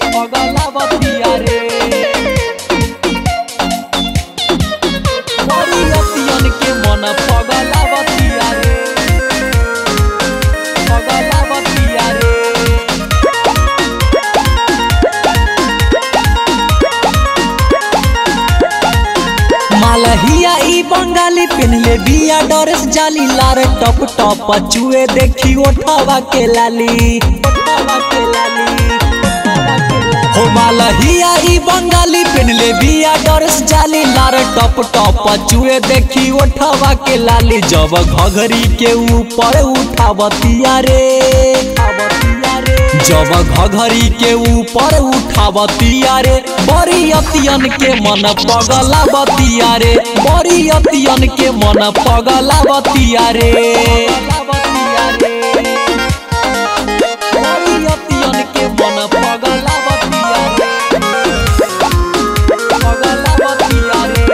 पगलावतिया रे बरियतियन के मन पगलावतिया रे पगलावतिया रे मालहिया ई बंगाली पिनले बिया डरेस जाली लारे टप टप चुए देखी ओठवा के लाली ओठवा के लाली हो मालहिया ई बंगाली पिनले बिया डरेस जाली लारे टप टप चुए देखी ओठवा के लाली जब घघरी के ऊपर उठावतिया रे उठावतिया रे जब घघरी के ऊपर उठावतिया रे बड़ी अतियन के मन पगला बतिया रे बड़ी अतियन के मन पगला बतिया रे बड़ी अतियन के मन पगला बतिया रे पगला बतिया रे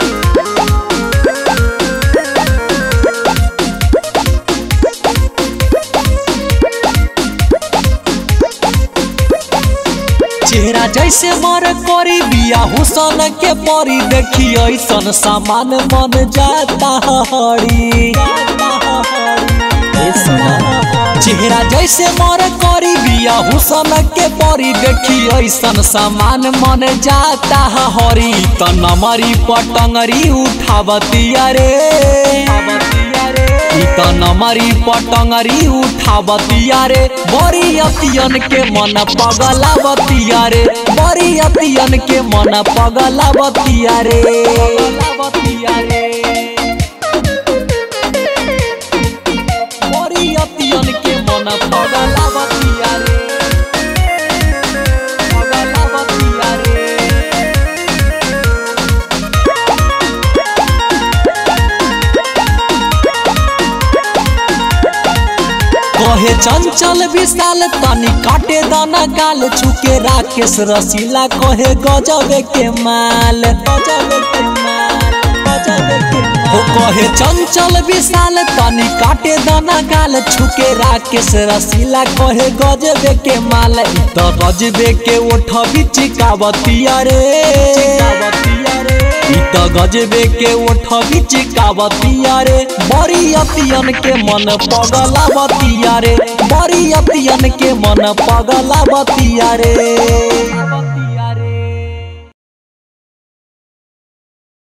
चेहरा जैसे मर करी बिया हुसन के परी देखी ऐसन सामान मन जाता हरी चेहरा जैसे मर करी बिया हुसन के परी देखी ऐसन सामान मन जाता हरी त नमरी पटंगरी उठावतिया रे ई त नमरी पटंगरी उठावतिया रे बड़ी अतियन के मन पगलावतिया रे बड़ी अतियन के मन पगलावतिया रे बड़ी अतियन के मन पगलावतिया रे पगलावतिया रे कहे चंचल विशाल तनी काटे दाना गाल छुके राकेश रसीला कहे गजबे के माल गजबे के माल गजबे के माल हो कहे चंचल विशाल तनी काटे दाना गाल छुके राकेश रसीला कहे गजबे के माल इ त गजबे के ओठ बिचिकावतिया रे चिकावतिया रे ई त गजबे के ओठ बिचिकावतिया रे बड़ी अतियन के मन पगलावतिया रे बड़ी अतियन के मन पगलावतिया रे